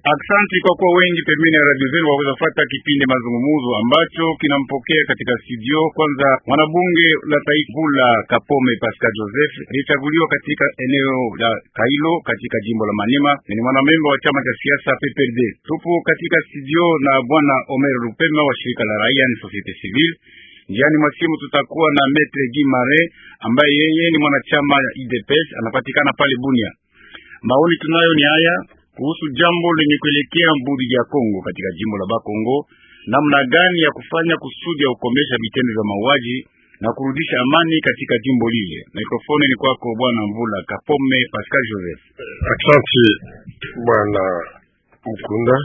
Aksanti kwa kuwa wengi pembeni ya radio zenu waweza fuata kipindi mazungumuzo ambacho kinampokea katika studio. Kwanza, mwanabunge la taifa la Kapome Pascal Joseph alichaguliwa katika eneo la Kailo katika jimbo la Manema, ni mwanamemba wa chama cha siasa PPRD. Tupo katika studio na bwana Omer Lupema wa shirika la raia ni Societe Civile. Njiani mwa simu tutakuwa na Metre Gimare ambaye yeye ni mwanachama ya IDPS anapatikana pale Bunia. Maoni tunayo ni haya kuhusu jambo lenye kuelekea mbudi ya Kongo katika jimbo la Bakongo, namna gani ya kufanya kusudi ya kukomesha vitendo vya mauaji na kurudisha amani katika jimbo lile. Mikrofoni ni kwako bwana Mvula Kapome Pascal Joseph. Asante bwana Mkunda,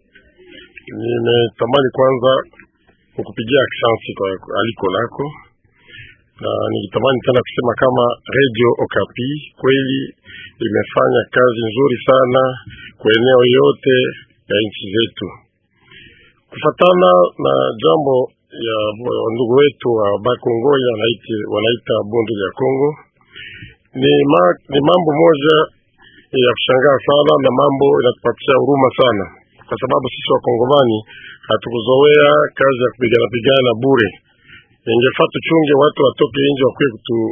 nimetamani kwanza kukupigia asante kwa aliko lako, na nikitamani tena kusema kama Radio Okapi kweli imefanya kazi nzuri sana kwa eneo yote ya nchi zetu, kufatana na jambo ya ndugu wetu wa Bakongo wanaita, wanaita bonde ya Kongo. Ni, ma, ni mambo moja ya kushangaa sana na mambo inatupatia huruma sana, kwa sababu sisi wakongomani hatukuzoea kazi ya kupigana pigana bure. Ingefaa tuchunge watu watoke nje wakuye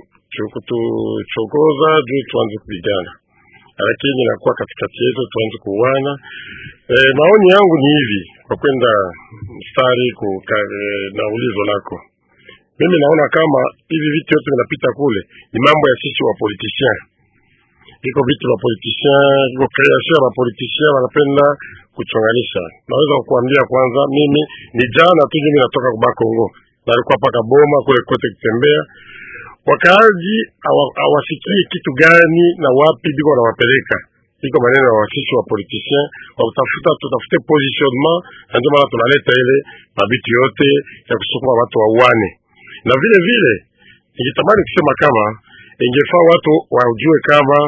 kutuchokoza juu tuanze kupigana, lakini inakuwa katikati yetu tuanze kuuana. E, maoni yangu ni hivi kwa kwenda mstari na ulizo lako, mimi naona kama hivi vitu vyote vinapita kule ni mambo ya sisi wa politiciens iko vitu vya politicien, iko kreation ya politicien wanapenda kuchonganisha. Naweza kukuambia kwanza, mimi ni jana tu mimi natoka kuba Kongo, nalikuwa paka Boma kule kote kutembea, wakaaji hawasikie kitu gani na wapi biko wanawapeleka iko maneno ya wasisi wa politicien wa kutafuta tutafute positionnement, na ndio maana tunaleta ile mabitu yote ya kusukuma watu wauane, na vile vile nikitamani kusema kama ingefaa watu wajue kama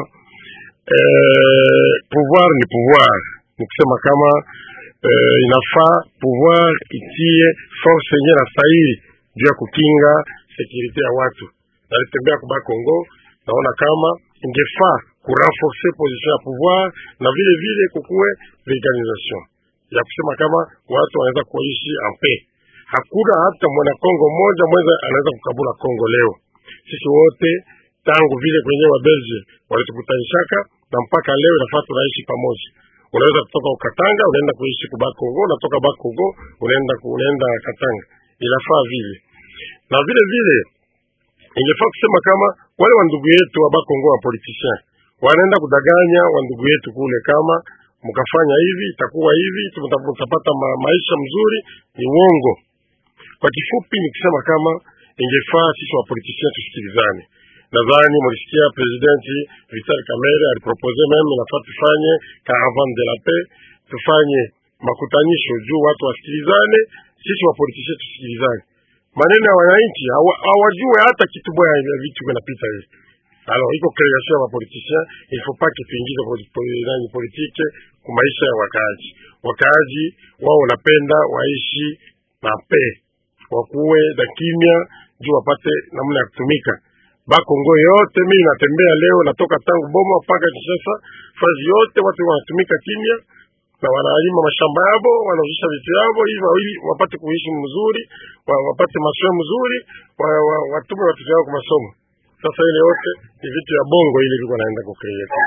eh, pouvoir ni pouvoir, ni kusema kama eh, inafaa pouvoir itie force yenye na stahili juu ya kukinga sekurite ya watu. Nalitembea kuba Kongo, naona kama ingefaa kurenforce position ya pouvoir na vile vile kukuwe legalisation ya kusema kama watu wanaweza kuishi en paix. Hakuna hata mwana Kongo mmoja mweza anaweza kukabula Kongo leo. Sisi wote tangu vile kwenye wa Belgium walitukutanishaka na mpaka leo inafaa tunaishi pamoja. Unaweza kutoka Ukatanga unaenda kuishi kuba Kongo, unatoka ba Kongo unaenda unaenda Katanga, inafaa vile na vile vile ingefaa kusema kama wale wa ndugu yetu wa Bakongo wa politician wanaenda kudanganya wa ndugu yetu kule, kama mkafanya hivi itakuwa hivi, mtapata ma, maisha mzuri. Ni uongo. Kwa kifupi ni kusema kama ingefaa sisi wa politician tusikilizane. Nadhani mulisikia presidenti Vital Kamerhe alipropose meme nafaa tufanye caravane de la paix, tufanye makutanisho juu watu wasikilizane, sisi wa politician tusikilizane maneno ya wananchi hawajue hata kitu baya ya vitu vinapita hivi. Alors iko création ya politicien, il faut pas que tuingize nani politique kwa maisha ya wakaaji. Wakaaji wao wanapenda waishi na pe, wakuwe na kimya juu wapate namna ya kutumika. Bakongo yote mimi natembea leo, natoka tangu Boma mpaka Kinshasa, fazi yote watu wanatumika kimya na wanalima mashamba yabo, wanauzisha vitu yabo hivi ili wapate kuishi mzuri, wapate masomo mzuri, watume watoto wao kwa masomo. Sasa ile yote ni vitu ya bongo ili viko naenda kucreate.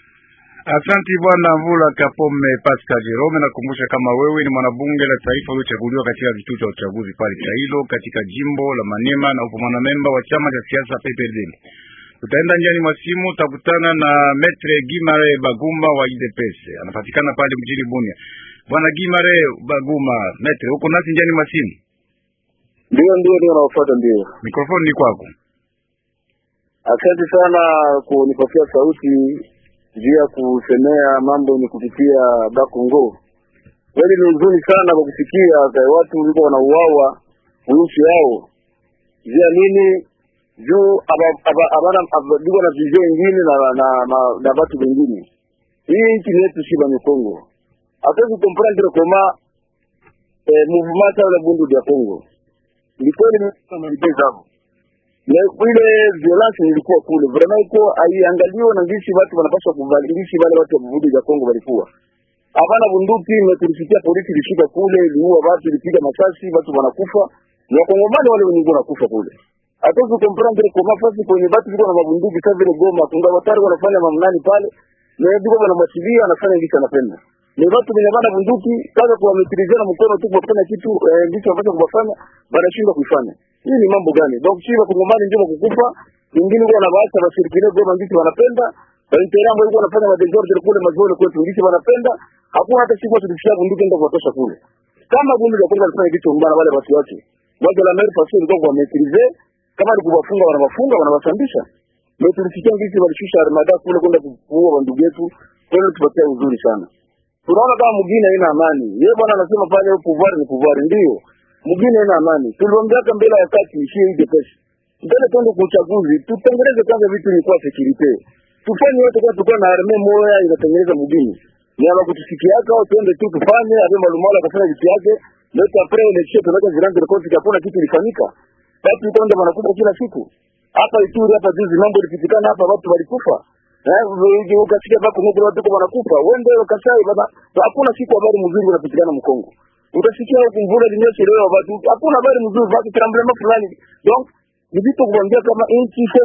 Asante bwana Mvula Kapome Pascal Jerome, nakumbusha kama wewe ni mwanabunge la taifa uliochaguliwa katika kituo cha uchaguzi pale Chailo katika jimbo la Manema na upo mwanamemba wa chama cha siasa PPRD. Tutaenda njiani mwa simu, utakutana na Metre Gimare Baguma wa IDPS, anapatikana pale mjini Bunia. Bwana Gimare Baguma, Metre, uko nasi njiani mwa simu? Ndio, ndio, ndio, nafuata. Ndio, mikrofoni ni kwako. Asante sana kunipatia sauti juu ya kusemea mambo ni kupitia Bakongo. Kweli ni nzuri sana kwa kusikia watu wiko wanauawa nchi yao juu ya nini? Juu abana biko na vizio ingine na na na, na batu wengine. Hii nchi yetu si ba Kongo, hatuwezi comprendre koma eh, mouvement ya bundu ya Kongo ilikuwa ni zao na ile violence ilikuwa kule vraiment iko aiangaliwa na ngisi watu wanapaswa kubadilisha wale watu wa Burundi ya Kongo walikuwa hapana bunduki. Tulisikia polisi ilifika kule, iliua watu, ilipiga masasi, watu wanakufa, ni wakongomani wale wenye wanakufa kule. Hatuwezi comprendre kwa mafasi kwenye watu viko na mabunduki sasa vile Goma, kunga watari wanafanya mamnani pale, na yeye biko wanamwachilia anafanya ngicho anapenda. Ni watu wenye bana bunduki kaza kuwametrizana mkono tu kwa kufanya kitu eh, ndicho ambacho kubafanya wanashindwa kuifanya. Hii ni mambo gani? Donc sisi wakongomani ndio wakukufa, wengine kwa na baasa bashirikine Goma ndicho wanapenda, Walitera ambao walikuwa wanafanya madesordre kule mazone kwetu ndicho wanapenda. Hakuna hata siku tulisikia bunduki ndio kuwatosha kule. Kama bunduki ya kwanza alifanya kitu mbaya wale watu wake. Waje la mer fasio ndio kwa maîtriser kama ni kuwafunga wanawafunga wanawasambisha. Ndio tulisikia ngisi walishusha armada kule kwenda kuua wandugu yetu. Kwa hiyo tupatia uzuri sana. Tunaona kama mwingine haina amani. Yeye bwana anasema pale pouvoir ni pouvoir ndio. Mwingine haina amani. Tuliongea mbele ya wakati ishie hii depesi. Mbele twende kwa uchaguzi, tutengeneze kwanza vitu ni kwa security. Tufanye yote kwa tukao na arme moya inatengeneza mjini. Ni hapo kutusikiaka au twende tu tufanye hapo malumala kufanya vitu yake. Leta pre election tunaweka zirande rekodi hakuna kitu ilifanyika. Watu kwenda wanakufa kila siku. Hapa Ituri hapa juzi mambo ilipitikana hapa watu walikufa. Eh, ukasikia bako ngoko watu kwa wanakufa. Wende Kasai baba hakuna siku habari mzuri unapitikana Mkongo. Utasikia huko mvula linyesha leo watu hakuna habari mzuri baki tremblement fulani. Donc ni vitu kuambia kama nchi sio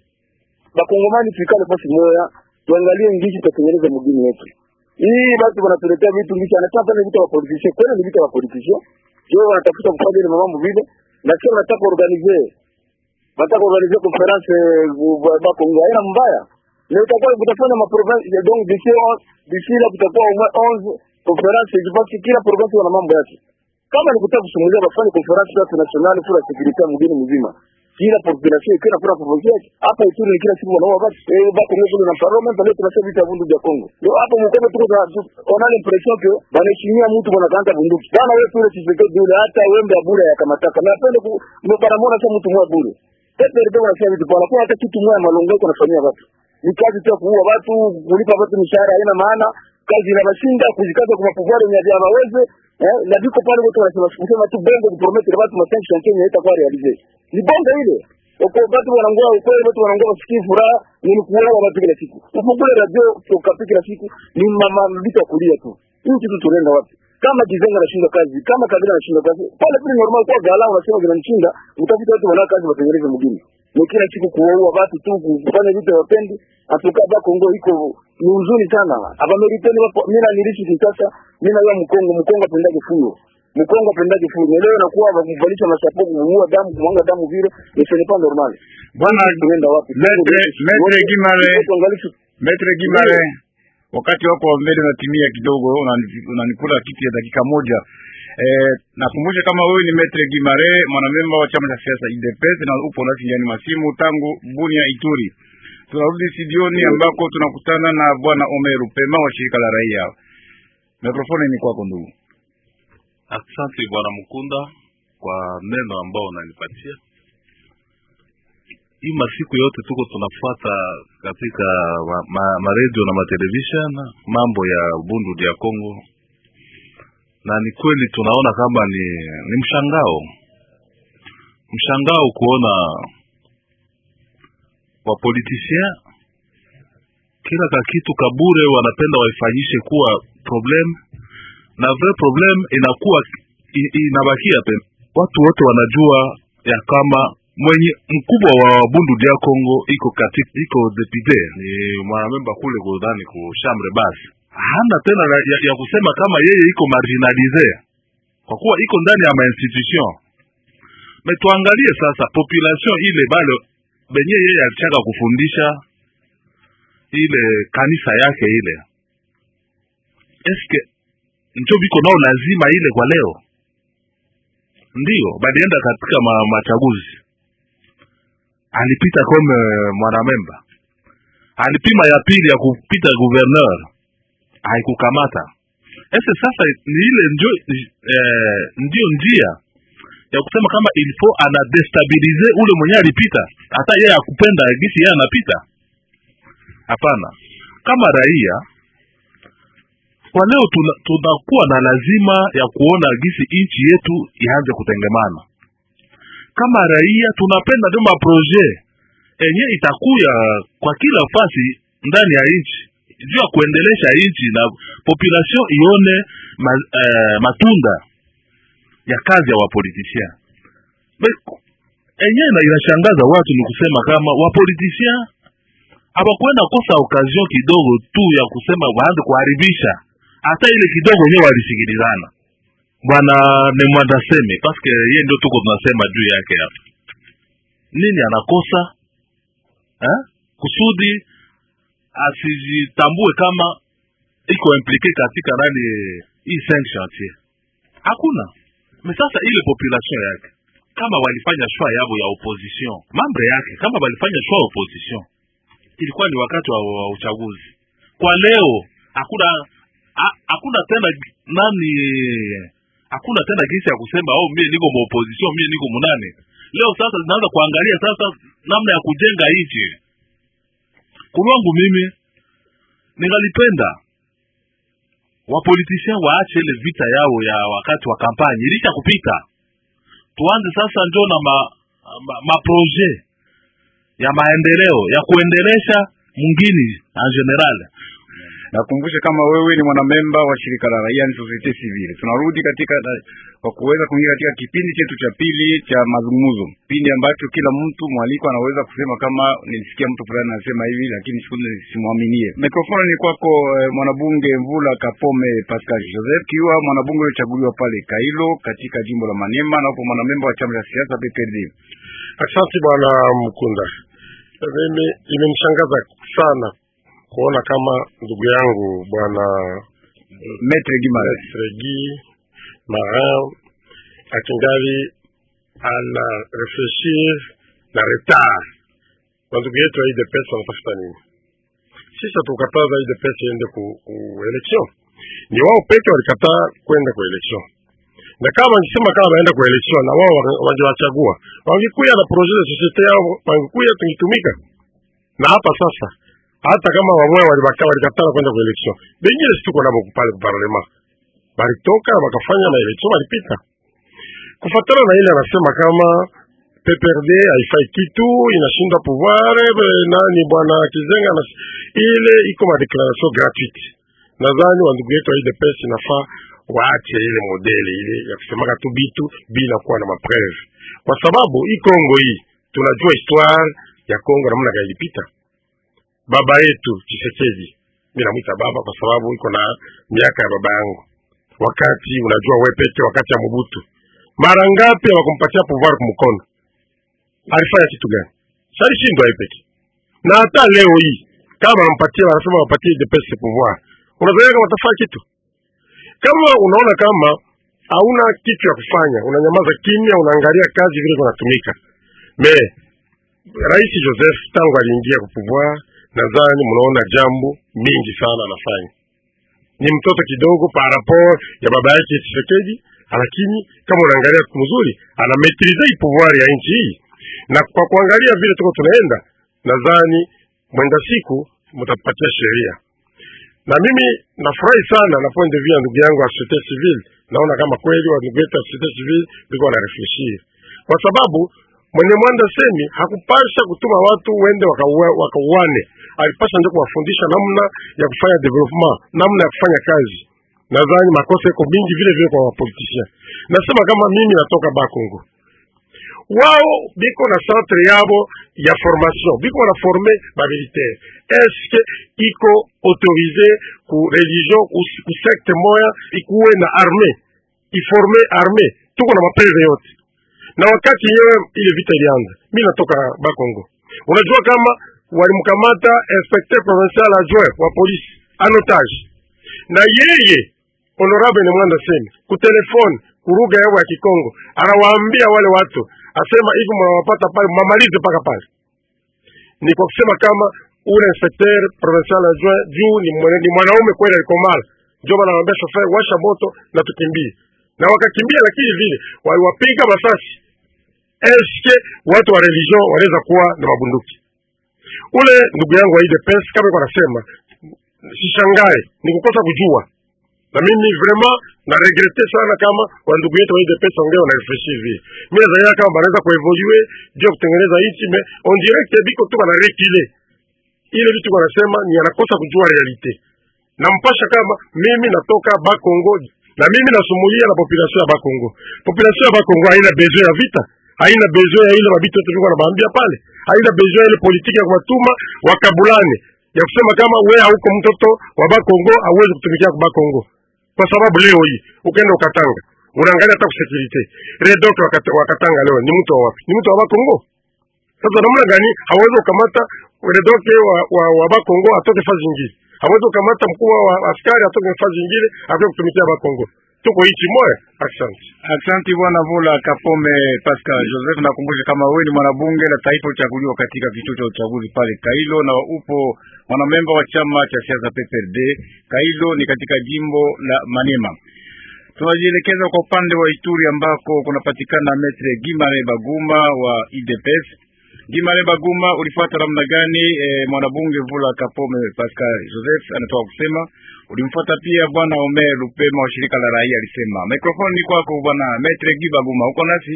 bakongomani tuikale fasi moya tuangalie ngishi tutatengeneza mjini wetu. Hii watu wanatuletea vitu ngishi anataka pale vitu wa politician kweli ni vitu wa politician. Sio wanatafuta kufanya ile mambo vile na sio wanataka organizer. Wanataka organizer conference bakongo haina mbaya. Na itakuwa kutafanya ma province ya donc d'ici d'ici là kutakuwa au moins 11 conference je pense kila province wana mambo yake. Kama ni kutaka kusumulia bafanye conference ya national pour la sécurité mjini mzima kila population ikiwa napata province yake hapa Ituri ni kila siku wanaoa watu eh bako mmoja na parliament leo tunasema vita bundu vya Kongo ndio hapo mkono tuko on a l'impression que banaheshimia mtu bwanakaanza bunduki bana wewe tule Tshisekedi yule hata wembe bure ya kamataka na apende ndio banamuona kama mtu mmoja bure sasa ndio wanasema vitu bwana kwa hata kitu mmoja malongo yako nafanyia watu ni kazi tu kuua watu kulipa watu mishahara haina maana kazi ina mashinda kujikaza kwa pouvoir ya vyama waweze eh na viko pale watu wanasema kusema tu bongo kupromettre watu ma 5 chantier yenye itakuwa realize ni bongo ile kwa watu wanangoa ukweli watu wanangoa wasikii furaha ni kuoa watu kila siku ufungule radio tukapi kila siku ni mama vitu ya kulia tu hii kitu tunaenda wapi kama kizenga anashinda kazi kama kabila anashinda kazi pale pale normal kwa gala unasema vinamshinda utafuta watu wana kazi watengeneze mjini ni kila siku kuoa watu tu kufanya vitu wapendi atuka ba Kongo iko ni uzuri sana hapa meriteni wapo mimi nilishi Kinshasa mimi na Mkongo Mkongo apendage fuyo Mkongo apendage fuyo leo nakuwa wakuvalisha masapo kuua damu kumwanga damu vile ni ce n'est pas normal bwana tunaenda wapi Metre Metre Gimale Metre Gimale wakati wako wa mbele unatimia kidogo unanikula kiti ya dakika moja Eh, nakumbusha kama wewe ni Metre Gimare mwanamemba wa chama cha siasa UDPS na upo nasi ndani masimu tangu Bunia Ituri. Tunarudi studioni ambako tunakutana na bwana Omeru Pema wa shirika la raia. Mikrofoni ni kwako ndugu. Asante bwana Mkunda kwa neno ambao unanipatia. Hii masiku yote tuko tunafuata katika maredio ma, ma na matelevision mambo ya Bundu ya Kongo na ni kweli tunaona kama ni, ni mshangao mshangao kuona wapolitisien kila kakitu kabure wanapenda waifanyishe kuwa problem na vrai problem inakuwa inabakia pe watu wote wanajua ya kama mwenye mkubwa wa bundu dia Congo iko katika iko depute ni mwanamemba kule kudhani ku chambre basse hana tena ya, ya kusema kama yeye iko marginalize kwa kuwa iko ndani ya mainstitution. Me tuangalie sasa population ile bale benye yeye alichaka kufundisha ile kanisa yake ile, eske njo biko nao lazima ile kwa leo? Ndiyo balienda katika ma, machaguzi, alipita kome mwanamemba, alipima ya pili ya kupita gouverneur haikukamata. Ese sasa ni ile ndio eh, ndio njia ya kusema kama ilifo ana destabilize ule mwenye alipita, hata yeye akupenda gisi yeye anapita. Hapana, kama raia kwa leo tunakuwa tuna na lazima ya kuona gisi nchi yetu ianze kutengemana. Kama raia tunapenda ndio maproje enye itakuya kwa kila fasi ndani ya nchi juu ya kuendelesha nchi na population ione ma, eh, matunda ya kazi ya wapolitisien enyewe na inashangaza watu ni kusema kama wapolitisien hawakwenda kosa occasion kidogo tu ya kusema waanze kuharibisha hata ile kidogo wenyewe walisikilizana bwana nemwandaseme paske ye ndio tuko tunasema juu yake hapa nini anakosa eh? kusudi asijitambue kama iko implike katika nani hii cinq chantier hakuna me sasa ile population yake kama walifanya shwa yabo ya opposition mambre yake kama walifanya shwa ya opposition ilikuwa ni wakati wa, wa uchaguzi kwa leo hakuna ha- hakuna tena nani hakuna tena gisi ya kusema oh mie niko maopposition mie niko munane leo sasa zinaanza kuangalia sasa namna ya kujenga nchi kulwangu mimi ningalipenda wapolitisien waache ile vita yao ya wakati wa kampanye ilisha kupita tuanze sasa njo na ma, ma, maproje ya maendeleo ya kuendelesha mwingine en general Nakumbushe kama wewe ni mwanamemba wa shirika la raia ni societe civile. Tunarudi katika kwa kuweza kuingia katika kipindi chetu cha pili cha mazungumzo, kipindi ambacho kila mtu mwaliko anaweza kusema kama nilisikia mtu fulani anasema hivi, lakini siku simwaminie. Mikrofoni ni kwako eh, mwanabunge Mvula Kapome Pascal Joseph, kiwa mwanabunge uliochaguliwa pale Kailo katika jimbo la Maniema, na upo mwanamemba wa chama cha siasa PPRD. Asante bwana Mkunda. Mimi imenishangaza sana kuona kama ndugu yangu bwana Maitre Gimara Regi Marin akingali ana refleshir na retard na ndugu yetu wa UDPS wanatafuta nini? Sisi hatukataza UDPS iende ku, ku election, ni wao peke walikataa kwenda ku election, na kama wangesema kama waenda ku election na wao wangewachagua, wangekuya na projet de societe yao, wangekuya tungitumika. Na hapa sasa hata kama wamoya walibaka walikatala kwenda ku election, bengine situko nabo pale ku parlement balitoka wakafanya na election walipita. Kufatana na ile anasema kama PPRD haifai kitu, inashinda pouvoir eh, nani bwana Kizenga na ile iko ma declaration gratuite. Nadhani wa ndugu yetu wa UDPS inafaa waache ile modeli ile ya kusemaka tu bitu bila kuwa na mapreve, kwa sababu hii Kongo hii tunajua histoire ya Kongo namna gani ilipita. Baba yetu Tshisekedi, mimi namwita baba kwa sababu iko na miaka ya baba yangu, wakati unajua wewe peke, wakati ya Mobutu, mara ngapi hawakumpatia pouvoir kumkono alifanya kitu gani? Salishindwa yeye peke. Na hata leo hii kama wanampatia wanasema wapatie DPS pouvoir, unadhani kama watafanya kitu? Kama unaona kama hauna kitu ya kufanya, unanyamaza kimya, unaangalia kazi vile kunatumika. Me Rais Joseph tangu aliingia kwa pouvoir, nadhani mnaona jambo mingi sana anafanya. Ni mtoto kidogo par rapport ya baba yake Tshisekedi, lakini kama unaangalia mzuri, ana maîtriser hii pouvoir ya nchi hii na kwa kuangalia vile tuko tunaenda, nadhani mwenda siku mtapatia sheria. Na mimi nafurahi sana na point de vue ya ndugu yangu wa societe civile, naona kama kweli wa ndugu yetu wa societe civile biko wana refleshir, kwa sababu mwenye mwanda semi hakupasha kutuma watu wende wakauane waka alipasha ndio kuwafundisha namna ya kufanya development, namna ya kufanya kazi. Nadhani makosa iko mingi vile vile kwa wapoliticiens. Nasema kama mimi natoka Bakongo, wao biko na centre yabo ya formation biko na forme ba militaire eske iko autorisé ku religion ku, ku secte moya ikuwe na armée iforme armée tuko na mapreve yote na wakati yenyewe ile vita ilianza mi natoka bakongo unajua kama walimkamata inspecteur provincial adjoint wa polisi anotage na yeye honorable ni mwanda semi kutelefone kuruga yao ya Kikongo, anawaambia wale watu, asema hivi mnawapata pale, mamalize mpaka pale. Ni kwa kusema kama ule inspecteur provincial adjoint juu ni, mwana, ni mwanaume kweli alikomala, ndio maana anamwambia shofer, washa moto na tukimbie, na wakakimbia, lakini vile waliwapiga masasi. Eske watu wa religion wanaweza kuwa na mabunduki? Ule ndugu yangu wa UDPS kama iko anasema, sishangae, ni kukosa kujua na mimi vraiment na regrete sana kama wa ndugu yetu wa UDPS ongea na refreshi hivi. Mimi nadhani kama banaweza kuevolue juu ya kutengeneza nchi mais on direct biko tu bana reculer. ile vitu wanasema ni anakosa kujua realite. Nampasha kama mimi natoka Bakongo na mimi nasumulia na population ya Bakongo. Population ya Bakongo haina besoin ya vita, haina besoin ya ile mabitu yote viko nabaambia pale, haina besoin ya ile politiki ya kuwatuma wakabulane ya kusema kama we hauko mtoto wa Bakongo hauwezi kutumikia kwa Bakongo, kwa sababu leo hii ukaenda ukatanga unaangalia hata kusekurite redok wakatanga leo ni mtu wa wapi? Ni mtu wa Bakongo. Sasa namna gani hawezi kukamata redoke wa, wa, wa Bakongo atoke fazi nyingine, hawezi kukamata mkuu wa askari atoke fazi nyingine akwe kutumikia Bakongo. Tuko hichi moya. Asante, asante bwana Vula Kapome Pascal Joseph. Nakumbusha kama wewe ni mwanabunge la taifa uchaguliwa katika kituo cha uchaguzi pale Kailo, na upo mwanamemba wa chama cha siasa PPRD. Kailo ni katika jimbo la Manema. Tunajielekeza kwa upande wa Ituri ambako kunapatikana Metre Gimare Baguma wa IDPS. Gimare Baguma, ulifuata namna gani? E, mwanabunge Vula Kapome Pascal Joseph anatoka kusema ulimfuata pia bwana Omer Lupema wa shirika la raia alisema. Mikrofoni ni kwako bwana Metre Gibaguma, uko nasi?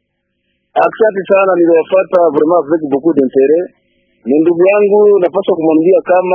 Asante sana, niliwafuata vraiment avec beaucoup d'interet. Ni ndugu yangu, napaswa kumwambia kama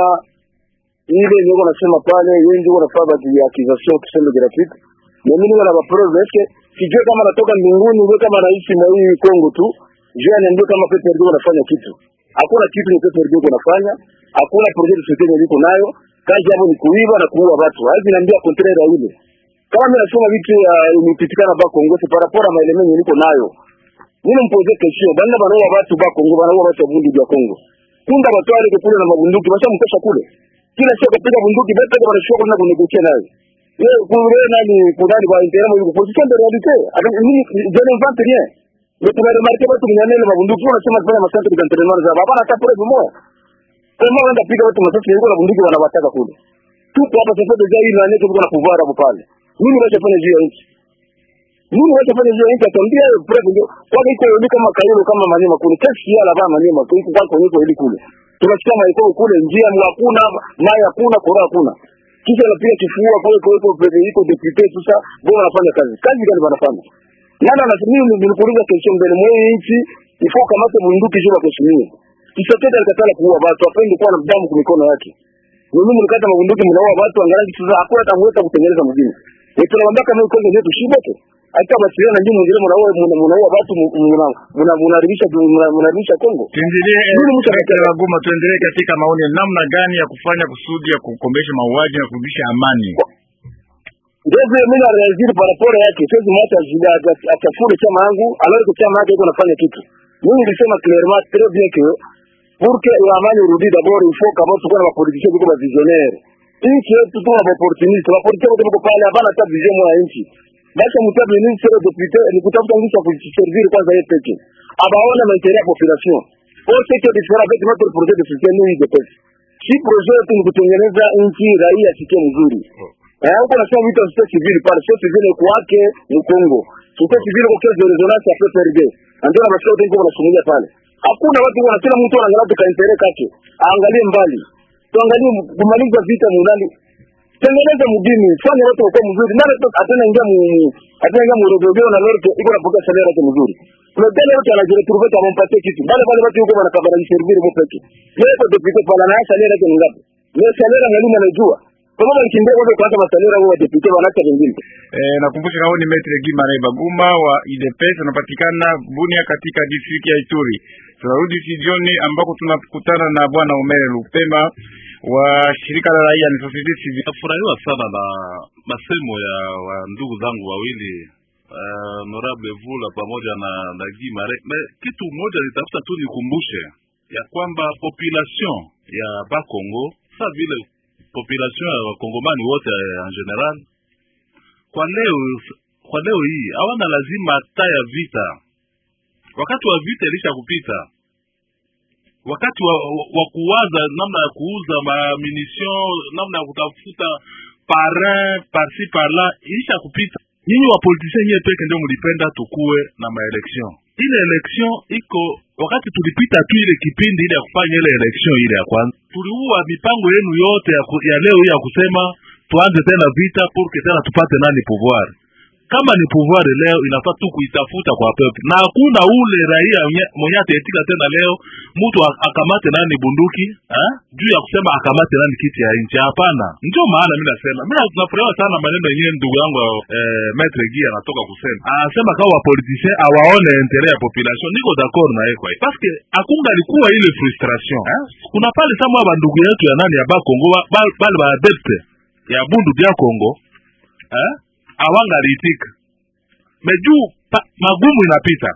ile niko nasema pale, yeye ndio anafaa bati ya accusation tuseme gratuite. Na mimi niko na ba preuve yake, sijui kama natoka mbinguni, wewe kama rais mwa hii Kongo tu, je, aniambie kama Pepe ndio anafanya kitu. Hakuna kitu ni Pepe ndio anafanya, hakuna project yote niko nayo. Kazi yao ni kuiba na kuua watu. Hivi naambia contraire ile. Kama mimi nasema vitu ya imipitikana ba Kongo par rapport à maelemenyo niko nayo. Mimi mpoze kesho, banda banaua watu ba Kongo, banaua watu wa bunduki ya Kongo. Kunda batwale kule na mabunduki, basi mkesha kule. Kila siku kupiga bunduki, bete kwa wanashuka kuna kunegotia nayo. Yeye kule nani kudani kwa intérêt mwa position de réalité. Avec mimi je n'invente rien. Mais tu vas remarquer watu mnyamele mabunduki wanasema kufanya masante de entraînement za baba hata preuve moja. Kama wanda piga watu masasi yuko na bunduki wanawataka kule. Tuko hapa sasa deja hii nani tuko na pouvoir hapo pale. Mimi nachofanya juu ya nchi. Mimi nachofanya juu ya nchi atambia preuve ndio. Kwa iko yule kama kailo kama manema kule. Kesi ya lava manema kwa iko kwa iko ili kule. Tunasikia maiko kule njia hakuna, mai hakuna, kora hakuna. Kisha anapiga kifua kwa iko iko iko deputy sasa bora anafanya kazi. Kazi gani wanafanya? Nani anasema mimi nilikuuliza kesho mbele mwa nchi ifo kamata bunduki juu kuheshimiwa. Kisekedi alikatala kuua watu, apendi kuwa na damu kwa mikono yake. Mimi mlikata mabunduki mnaua watu angalau sasa hakuna hata mweka kutengeneza mjini. Wewe tunamwambia kama uko ndio tushibote. Hata basiana na nyinyi mwingine mnaua mnaua watu mna mnaribisha mnaribisha Kongo. Tuendelee katika Goma, tuendelee katika maoni namna gani ya kufanya kusudi ya kukomesha mauaji na kurudisha amani. Ndio vile mimi na reagir par rapport yake, siwezi mwacha jida atafure chama yangu, alors que chama yake iko nafanya kitu. Mimi nilisema clairement très bien que pour que amani irudi d'abord il faut kama tuko na politiciens biko ba visionnaire. Nchi yetu tuko na opportunity, wa politiciens wote biko pale hapana hata vision moja ya nchi. Basi mtabe ministre de député ni kutafuta ngisha kujiservir kwanza yeye peke. Abaona maendeleo ya population. Pour ce qui est différent avec notre projet de système hii de pesa. Si projet yetu ni kutengeneza nchi raia sikie mzuri. Eh, huko nasema vitu vya society civil pale, society civil kwake ni Kongo. Society civil kwa kesi ya resonance ya PPRD. Ndio na mashauri ndio wanasumulia pale. Hakuna watu wanasema mtu anaangalia tuka interest yake. Aangalie mbali. Tuangalie kumaliza vita munali. Tengeneza mjini, fanya watu wakuwa mzuri. Nani atana ingia mu atana ingia mu rodogeo na lorto iko na pokea salary yake mzuri. Kuna dele yote anajira turuve kama mpatie kitu. Bale bale watu yuko wanakabara servir mo peke. Yeye kwa deputy pala na salary yake ni ngapi? Yeye salary mwalimu anajua. Kama walikimbia kwanza kuanza masalera wao deputy wanaacha wengine. Eh, nakumbusha kama ni Maitre Gimare Baguma wa IDPS anapatikana Bunia katika district ya Ituri. Tunarudi studioni ambako tunakutana na bwana Omer Lupema wa shirika la raia ni society civil. Nafurahiwa sana na masemo ya wa ndugu zangu wawili uh, honorable Vula pamoja na na Gimare. Na kitu moja nitafuta tu nikumbushe ya kwamba population ya Bakongo sa vile population ya wakongomani wote en general kwa leo kwa leo hii hawana lazima hata ya vita. Wakati wa vita ilisha kupita, wakati wa, wa, wa kuwaza namna ya kuuza mamunition, namna ya kutafuta parin parsi parla ilisha kupita. Nyinyi wa politiciens nyewe peke ndio mlipenda tukuwe na maelection. Ile election iko wakati tulipita tu ile kipindi ile ya kufanya ile election ile ya kwanza, tuliua mipango yenu yote ya, ku, ya leo hii ya kusema tuanze tena vita pour que tena tupate nani pouvoir. kama ni pouvoir leo inafaa tu kuitafuta kwa peuple na hakuna ule raia mwenye- mwenye ataitika tena leo mtu ak- akamate nani bunduki eh? juu ya kusema akamate nani kiti ya nchi hapana ndio maana mi nasema mi na- nafurahiwa sana maneno yenyewe ndugu yangu eh, metre gi anatoka kusema anasema kama wapolitisien awaone intere ya population niko d'accord na yeye kwa hiyo parce que akunga alikuwa ile frustration eh? kuna pale samwa bandugu yetu ya nani ya bakongo ba- ba- bale baadepte ya bundu bya kongo eh? awangaliitika mejuu pa- magumu inapita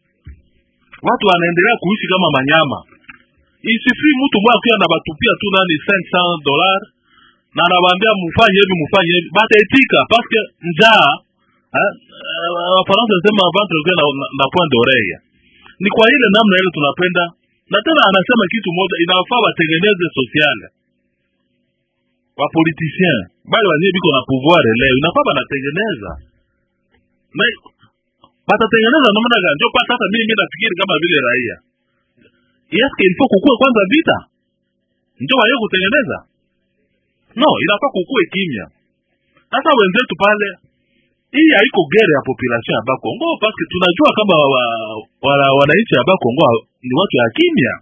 watu wanaendelea kuishi kama manyama isifi mtu mmoja akiwa anabatupia tu nani 500 dollars na anawaambia mufanye hivi mufanye hivi bataitika paske njaa eh, eh, wafaransa nasema ventre ukiwa na, na, na point d'oreille ni kwa ile namna ile tunapenda na tena anasema kitu moja inafaa watengeneze sociale wapoliticien bale wenyewe biko na pouvoir leo inafaa banatengeneza na batatengeneza namna gani ndio pata hata mimi nafikiri kama vile raia eske ilifo kukue kwanza vita ndio waye kutengeneza no inafaa kukue kimya sasa wenzetu pale hii haiko gere ya population ya bakongo paske tunajua kama wa, wa, wananchi ya bakongo ni watu ya kimya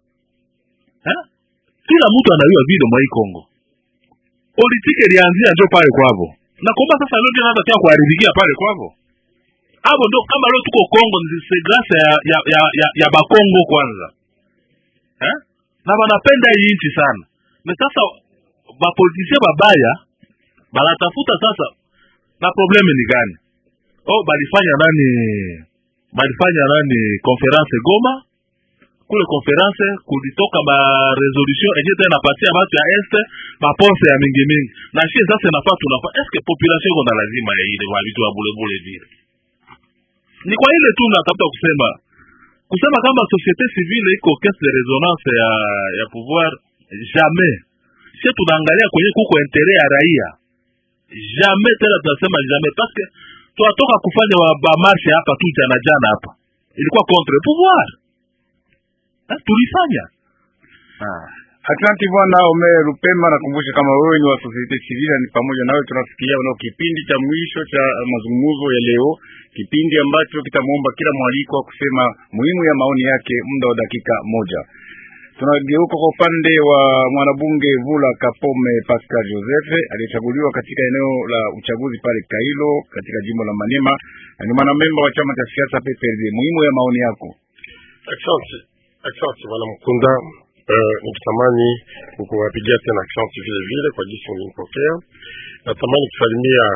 eh? kila mtu anajua vile mwa hii kongo politike ilianzia njo pale kwavo na kumba sasa leo ndio naanza tena kuharibikia pale kwavo hapo ndo kama leo tuko Kongo ni c'est grâce ya ya ya, ya, ya bakongo kwanza eh? na wanapenda hii nchi sana na sasa bapolitisie babaya banatafuta sasa na probleme ni gani oh balifanya nani balifanya nani conference Goma kule conference kulitoka ma resolution enye tena napatia batu ya este maponse ya mingi mingi na shie sasa inafaa tunafaa eske population iko na lazima ya ile wa vitu wa bulebule vile ni kwa ile tu natafuta kusema kusema kama societe civile iko caisse de resonance ya ya pouvoir jamais sie tunaangalia kwenye kuko intere ya raia jamais tena tunasema jamais parce que tunatoka kufanya wa bamarshe hapa tu jana jana hapa ilikuwa contre pouvoir Ha, tulifanya ah. Asante bwana Omer Rupema, nakumbusha kama wewe ni wa societe civile, ni pamoja nawe tunasikia nao kipindi cha mwisho cha mazungumzo ya leo, kipindi ambacho kitamwomba kila mwaliko kusema muhimu ya maoni yake muda wa dakika moja. Tunageuka kwa upande wa mwanabunge Vula Kapome Pascal Joseph aliyechaguliwa katika eneo la uchaguzi pale Kailo katika jimbo la Manema, na ni mwanamemba wa chama cha siasa PPRD. Muhimu ya maoni yako. Asante, asante bwana Mkunda. Uh, nikitamani kukuwapigia tena asante vile vile kwa jinsi ulinipokea. Natamani kusalimia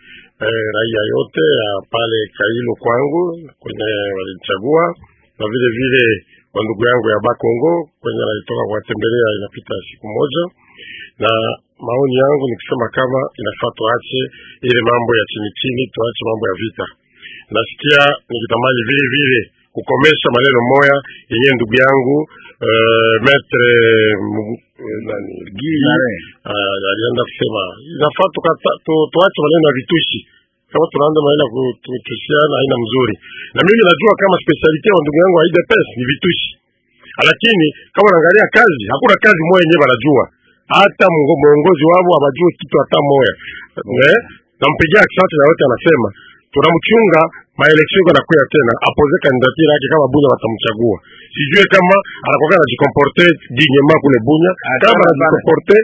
eh, raia yote ya pale Kailo kwangu kwenye walichagua na vile vile wa ndugu yangu ya Bakongo kwenye walitoka kuwatembelea inapita siku moja, na maoni yangu ni kusema kama inafaa tuache ile mambo ya chini chini, tuache mambo ya vita. Nasikia nikitamani vile vile kukomesha maneno moya yenye ndugu yangu uh, metre Mugu- eh, nani Gii uh, alienda kusema inafaa tukata- tu- tuache maneno ya vitushi kama tunaanza maneno ya kutushiana haina mzuri, na mimi najua kama speciality wa ndugu yangu wa IDPS ni vitushi, lakini kama unaangalia kazi, hakuna kazi moja yenyewe wanajua, hata mungo- mwongozi wao hawajui kitu hata moja. Eh, nampigia asante na wote anasema tunamchunga maeleksio iko nakuya tena apoze kandidatira yake kama Bunya watamchagua. Sijue kama anakuwa anajikomporte dignement kule Bunya, kama anajikomporte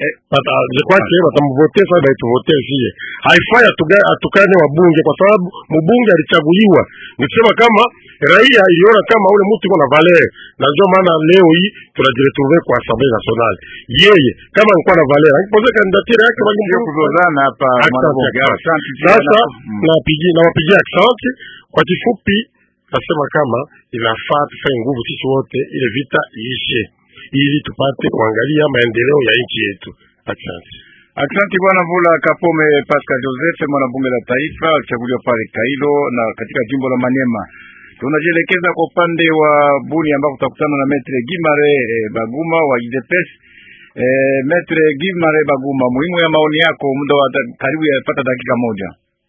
kwake watamvote sasa, baituvote sie. Haifai atuga- atukane wabunge kwa sababu mbunge alichaguliwa. Nikisema kama raia iliona kama ule mtu iko na valeur, na ndio maana leo hii tunajiretrouve kwa Assemblée nationale. Yeye kama alikuwa na valeur, angepoze kandidatira yake Sio wangemchagua. kuzozana hapa Asante, mwanabunge. asante. Asante Sasa Mm. nawapigia nawapigia asante. Kwa kifupi, nasema kama inafaa tufanye nguvu sisi wote, ile vita iishe, ili tupate kuangalia maendeleo ya nchi yetu. Asante. Asante bwana Vula Kapome Pascal Joseph, mwanabunge la taifa alichaguliwa pale Kailo na katika jimbo la Maniema. Tunajielekeza kwa upande wa Buni ambapo tutakutana na Metre Gimare eh, Baguma wa IDPS. Eh, Metre Gimare Baguma, muhimu ya maoni yako, muda wa da- karibu yapata dakika moja.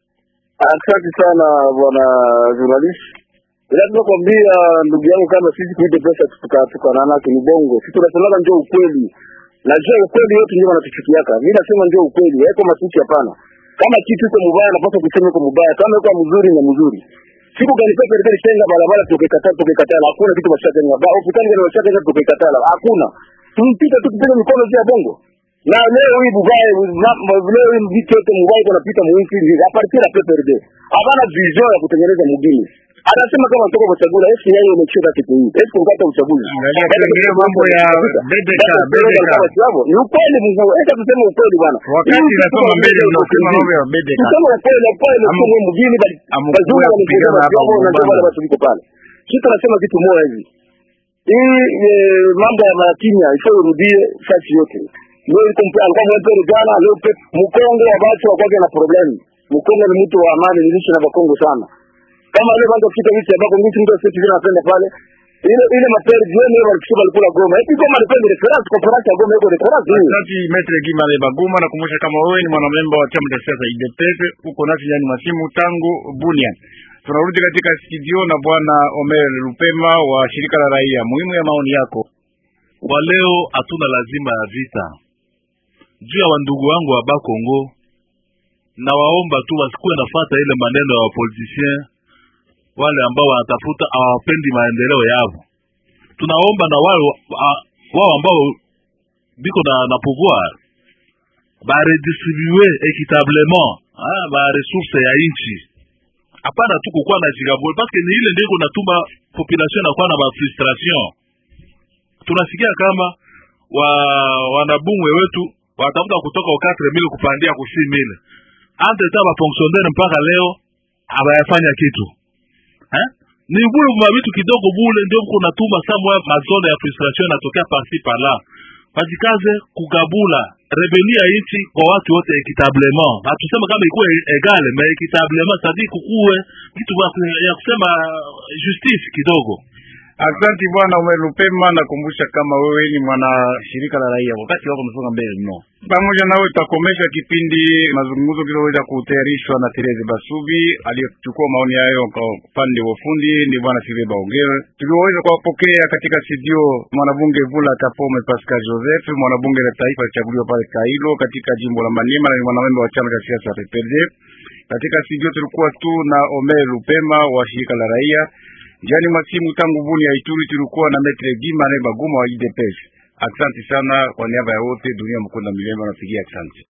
Asante sana bwana journalist. Lazima kwambia ndugu yangu kama sisi kuite pesa tukatukana ni bongo. Sisi tunasemaga njoo ukweli. Najua ukweli yote ndio wanatuchukiaka. Mimi nasema njoo ukweli, haiko matusi hapana. kama kitu iko mubaya napaswa kusema iko mubaya, kama iko mzuri na mzuri. Siku gani pesa serikali tenga barabara tukikataa tukikatala, hakuna kitu bashatenga. Ba hospitali gani bashatenga tukikatala, hakuna. Tumpita tu kupiga mikono juu ya bongo. Na leo hii mubaya leo hii vitu yote mubaya iko napita mwinchi hivi. A partir ya PPRD. Habana vision ya kutengeneza mugini. Anasema kama toka kuchagula, esi yeye imecheka kitu hii. Esi kukata uchaguzi. Angalia tuingilie mambo ya BBK BBK. Ni ukweli mzee. Acha tuseme ukweli bwana. Wakati nasoma mbele unasema mambo ya BBK. Tuseme ukweli, ukweli Ama- sio mjini bali Amukua bazungu kupigana wanapigana hapa hapo na Mumbana. wale watu wiko pale. Sisi tunasema kitu moja hivi. Hii eh, mambo ya Kenya ifo irudie fasi yote. Leo iko mpya alikuwa mwepere jana, leo pe Mkongo wa watu wakwake na problem. Mkongo ni mtu wa amani, nilishi na Bakongo sana. Kama leo kwanza kufika nchi ya Bakongo, nchi ndio sisi tunapenda pale. Ile ile mapere jioni wale walikuwa walikula Goma. Eti Goma depende reference conference ya Goma iko reference hiyo. Asante Metre Gimale Baguma, nakumbusha kama wewe ni mwanamemba wa chama cha siasa UDPS, uko nasi ndani masimu tangu Bunia. Tunarudi katika studio na bwana Omer Lupema wa shirika la raia. Muhimu ya maoni yako. Kwa leo hatuna lazima ya vita juu ya wandugu wangu wa Bakongo, na waomba tu wasikuwe nafata ile maneno ya wapolitisien wale ambao wanatafuta hawapendi maendeleo yao. Tunaomba na wale wa- wao ambao biko na, na pouvoir baredistribue equitablement ah, ba resource ya inchi hapana tu kukuwa na jigabule parce que ni ile ndio kunatuma population inakuwa na ba frustration tunasikia kama wa wanabungwe wetu watafuta kutoka ku 4000 kupandia ku 6000 entre temps ba fonctionnaire mpaka leo abayafanya kitu eh? ni bule mwa vitu kidogo bule ndio kunatuma samwa mazone ya frustration inatokea parci par là bajikaze kugabula rebeli ya nchi kwa watu wote equitablement hatusema kama ikuwe egale mais equitablement sadi kukuwe kitu ya- ya kusema justice kidogo Asante bwana Omer Lupema, nakumbusha kama wewe ni mwana shirika la raia. Wakati wako umesonga mbele mno. Pamoja nawe tutakomesha kipindi mazungumzo kiloweza kutayarishwa na Therese Basubi aliyechukua maoni hayo kwa upande wa ufundi ni bwana Sive Baongere. Tuliweza kuwapokea katika studio mwanabunge Vula Kapome Pascal Joseph, mwanabunge la taifa alichaguliwa pale Kailo katika jimbo la Maniema na ni mwanamemba wa chama cha siasa PPRD. Katika studio tulikuwa tu na Omer Lupema wa shirika la raia Jani Masimu tangu Buni ya Ituri tulikuwa na Metre Gimane Baguma wa IDPS. Asante sana kwa niaba ya wote, dunia mkunda milemba napigia asante.